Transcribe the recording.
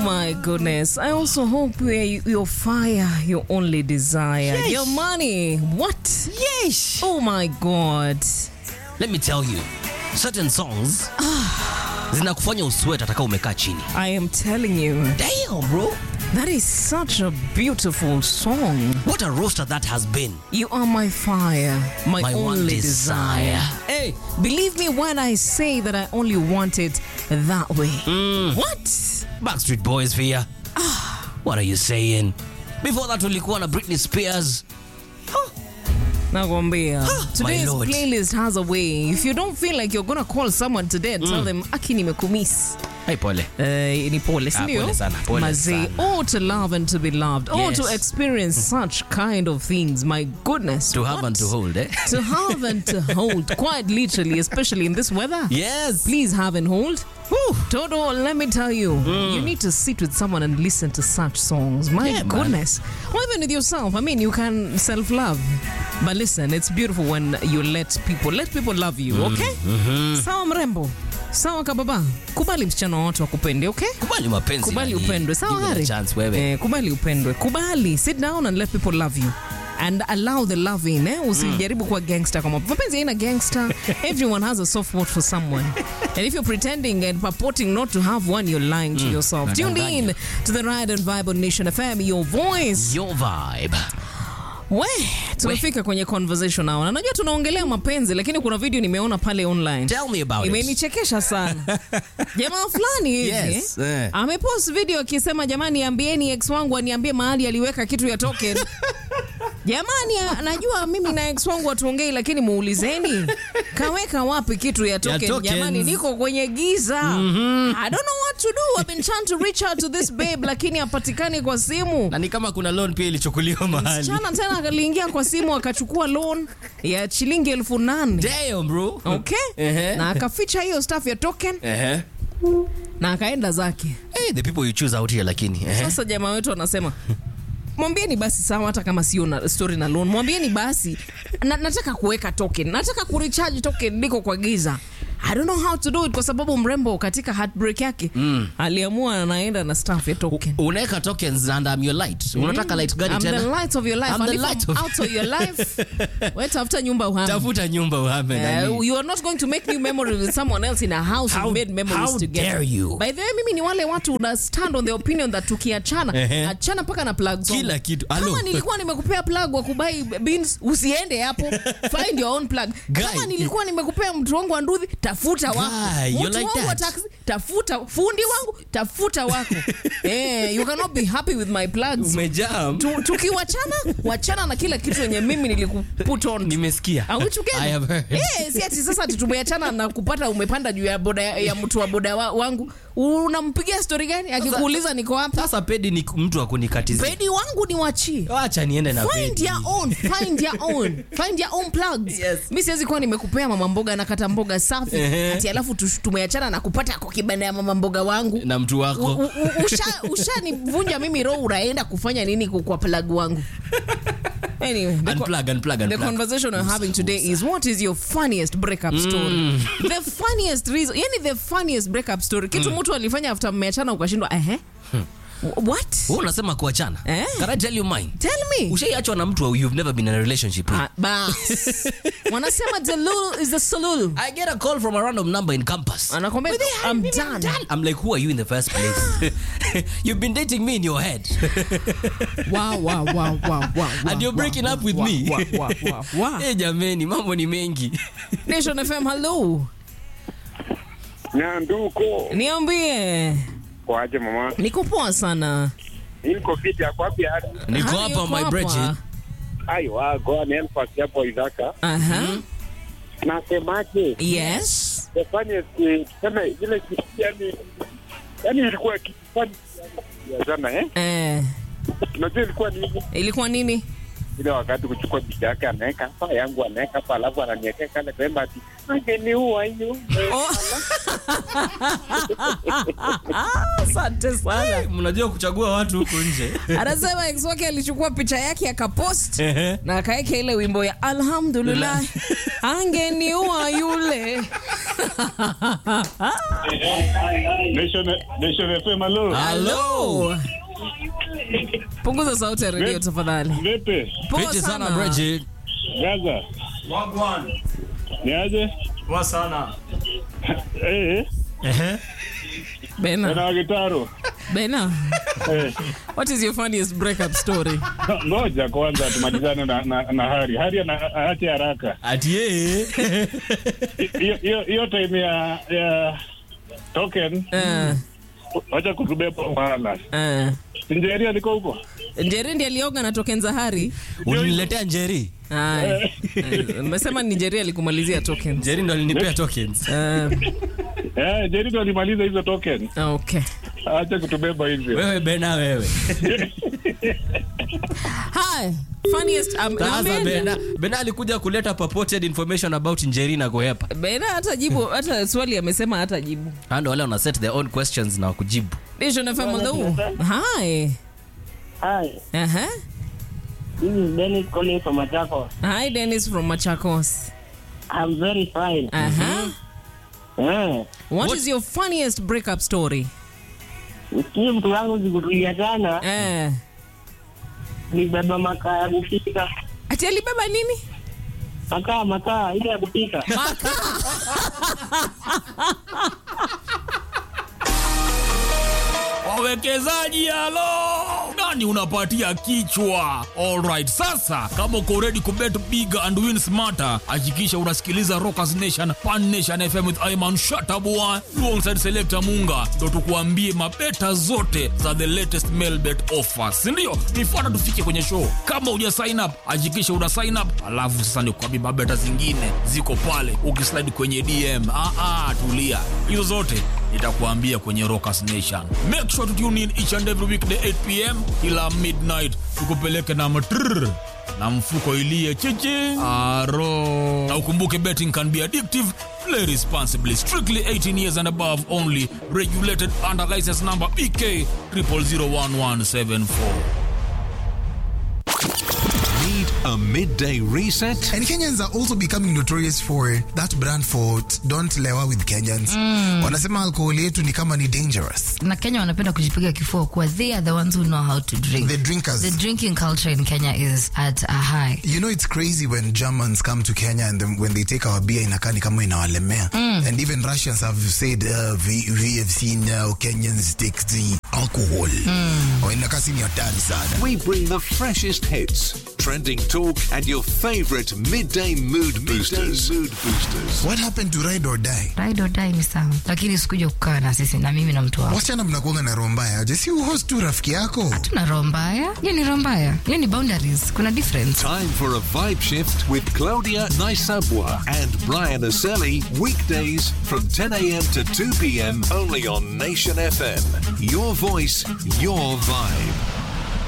my goodness. I also hope we- your fire, your only desire. Yes. Your money. What? Yes. Oh my God. Let me tell you, certain songs zinakufanya uswet ataka umekaa chini. I am telling you, Damn, bro. that is such a beautiful song. What a roaster that has been. You are my fire, my, My only one desire. desire. Hey. Believe me when I say that I only want it that way. What? Backstreet Boys Via. What are you saying? Before that ulikuwa na Britney Spears. Nakwambia. Today's Lord. playlist has a way. If you don't feel like you're gonna call someone today and tell them aki nimekumiss. Hey, pole. Eh, ni pole, si Ah, ndio? pole sana, pole Mazee, sana. oh to love and to be loved. Oh Yes. to experience such kind of things. My goodness. To have what? and to hold, eh? To have and to hold. Quite literally, especially in this weather. Yes. Please have and hold. Toto, let me tell you, you need to sit with someone and listen to such songs. My Yeah, man. goodness. Or even with yourself. I mean, you can self love. But listen, it's beautiful when you let people let people love you, okay? Sawa mrembo. Sawa kababa. Kubali msichana wa watu wakupende, okay? Kubali mapenzi. Kubali nani. upendwe. Sawa Give it a Hari? chance wewe. Eh, kubali upendwe. Kubali. Sit down and let people love you. And allow the loving, eh? Usijaribu kuwa gangster kama mapenzi haina gangster. Everyone has a soft spot for someone. And if you're pretending and purporting not to have one, you're lying to yourself. Tuned in to the Ride and Vibe on Nation FM, your voice. Your vibe. We, tumefika kwenye conversation now. Na najua tunaongelea mapenzi lakini kuna video nimeona pale online. Tell me about it. Imenichekesha sana. Jamaa fulani hivi Yes, eh. amepost video akisema jamani, ambieni ex wangu aniambie mahali aliweka kitu ya token. Jamani, a- najua mimi na ex wangu hatuongei, lakini muulizeni kaweka wapi kitu ya token. tokens. Jamani, niko kwenye giza. I don't know what to do. I've been trying to reach out to this babe, lakini hapatikani kwa simu. Na ni kama kuna loan pia ilichukuliwa mahali. Chana tena aliingia kwa simu akachukua loan ya shilingi elfu nane Damn, bro. okay? Ehe. na akaficha hiyo staff ya token Ehe. na akaenda zake. Hey, the people you choose out here lakini. Ehe. Sasa jamaa wetu anasema mwambieni basi sawa, hata kama sio na story na loan, mwambieni basi na, nataka kuweka token, nataka kurecharge token, niko kwa giza. I don't know how to do it kwa sababu mrembo katika heartbreak yake aliamua anaenda na staff ya token. Unaweka tokens and I'm your light. Unataka light gani I'm the tena? light of your life. I'm and the if light I'm of- out of your life, wewe tafuta nyumba uhame. Tafuta nyumba uhame Uh, nani. you are not going to make new memories with someone else in a house How- you made memories how together. dare you? By the way, mimi ni wale watu una stand on the opinion that tukiachana Ehe. achana mpaka na plugs Kila wangu. kitu. Kama Alo. nilikuwa nimekupea plug wa kubai beans usiende hapo. Find your own plug. Kama Guy. nilikuwa nimekupea mtu wangu wa ndudhi tafuta wako. Guy, you're Mtu like wangu wa that. taxi tafuta fundi wangu tafuta wako. eh, you cannot be happy with my plugs. Umejam. Tu- Tukiwachana wachana na kila kitu yenye mimi nilikuput on. Nimesikia. Are we together? I have heard. Eh, si ati sasa ati tumeachana na kupata umepanda juu ya boda ya, ya mtu wa boda wa, wangu unampigia stori gani akikuuliza niko hapa Sasa pedi ni mtu wa kunikatizia. pedi wangu ni wachie Acha niende na find pedi. your own find your own find your own plugs Yes. mi siwezi kuwa nimekupea mama mboga na kata mboga safi Ehe. ati alafu tush- tumeachana na kupata kwa kibanda ya mama mboga wangu na mtu U- wako. u- u- usha- ushanivunja mimi roho unaenda kufanya nini ku- kwa plug wangu anyway the co- Unplug, unplug, The unplug. conversation we're having today is what is your funniest breakup story? The funniest reason, yani the funniest breakup story. Kitu mtu alifanya after mmeachana ukashindwa, ehe. What? Wewe unasema kuachana. Eh? Can I tell you mine? Tell me. Ushaiachwa na mtu you've never been in a relationship with. Ah, bas. Wanasema the lulu is the salulu. I get a call from a random number in campus. Anakwambia I'm done. I'm like, who are you in the first place? You've been dating me in your head. Wow, wow, wow, wow, wow. And you're breaking wow, up with wow, me. Wow, wow, wow, wow. Eh, jameni, mambo ni mengi. Nation FM, hello. Nyanduko Niambie. kwaje mama? Niko poa sana. Niko fiti yako wapi hadi? Niko Hali hapa yuko my hapa. Bridget. Ai wa go ni elfa hapo Isaka. Aha. Nasemaje? Yes. The funniest eh, tuseme ile kitu yani yani ilikuwa kitu funny ya jana eh? Eh, Unajua ilikuwa ni nini? ilikuwa nini? ile wakati kuchukua picha yake anaweka hapa yangu anaweka hapa alafu ananiwekea kale pembe ati angeniua hiyo. Oh. Asante sana. mnajua kuchagua watu huku nje Anasema ex wake alichukua picha yake akapost Ehe. na akaweka ile wimbo ya alhamdulillah angeniua yule. Nation Nation FM hello. Hello. Punguza sauti ya redio tafadhali. Vipi? Poa Fiti sana sana. Bridget. Gaza. Wagwan. Ni aje? Poa sana. Eh, Ehe. Bena, na gitaro. Bena, Eh, what is your funniest breakup story? ngoja kwanza tumalizane na, na, na Hari. Hari ana aache haraka. Ati yeye. Hiyo hiyo hiyo time ya ya token Eh, wacha kutubeba wala. eh. Sinjeri aliko huko. Njeri ndiye alioga na token za Hari. Uliniletea Njeri. Ay. Eh, Umesema ni Njeri alikumalizia tokens. Njeri ndo alinipea tokens. Eh, Eh, Njeri ndo alimaliza hizo token. okay. Acha kutubeba hivyo. Wewe Bena wewe. Hi, funniest um, Sasa na Bena. Bena, Bena alikuja kuleta purported information about Njeri na kuhepa. Bena hata jibu hata swali amesema hata jibu. Hando wale wana set their own questions na kujibu. Nation FM on the wall. Hi. Hi, Uh-huh. this is Dennis calling from Machakos. Hi Dennis from Machakos. I'm very fine. Uh-huh. Eh, What What- is your funniest breakup story? usikie mtu wangu zikutulia sana, Eh. nibeba makaa ya kupika. Ati alibeba nini? Makaa, makaa ile ya kupika. Wawekezaji halo, nani unapatia kichwa? Alright, sasa kama uko ready kubet big and win smarter, hakikisha unasikiliza Rockers Nation Pan Nation FM with Ayman Shatabua alongside Selector Munga, ndo tukuambie mabeta zote za the latest mail bet offers, si ndio? Nifuata tufike kwenye show. Kama uja sign up, hakikisha una sign up, alafu sasa nikuambie mabeta zingine ziko pale, ukislide kwenye DM. Ah, ah, tulia, hizo zote nitakuambia kwenye Rockers Nation. Make sure to tune in each and every weekday 8 pm kila midnight, tukupeleke na matrrr na mfuko ilie chichi aro. Na ukumbuke betting can be addictive. Play responsibly. Strictly 18 years and above only. Regulated under license number BK 0001174. Need a midday reset? And Kenyans are also becoming notorious for that brand for t- don't lewa with Kenyans. Wanasema alcohol yetu ni kama ni dangerous. na kenya wanapenda kujipiga kifua kuwa they are the ones who know how to drink The drinkers. the drinking culture in kenya is at a high You know it's crazy when Germans come to Kenya and then when they take our beer inakaa ni kama inawalemea. And even Russians have said uh, we, we have seen now Kenyans take the alcohol. Oh, inakaa si ni hatari sana. We bring the freshest hits, trending talk, and your favorite midday mood boosters. mood boosters. What happened to ride or die? ride or die ni sawa lakini sikuja kukaa na sisi na mimi na mtu wangu Wasichana mnakuanga na roho mbaya aje? Si uhost tu rafiki yako. tuna roho mbaya hiyo ni roho mbaya hiyo ni boundaries kuna difference Time for a vibe shift with Claudia Naisabwa and Brian Aselli, weekdays from 10 a.m. to 2 p.m. only on Nation FM. Your voice, your vibe.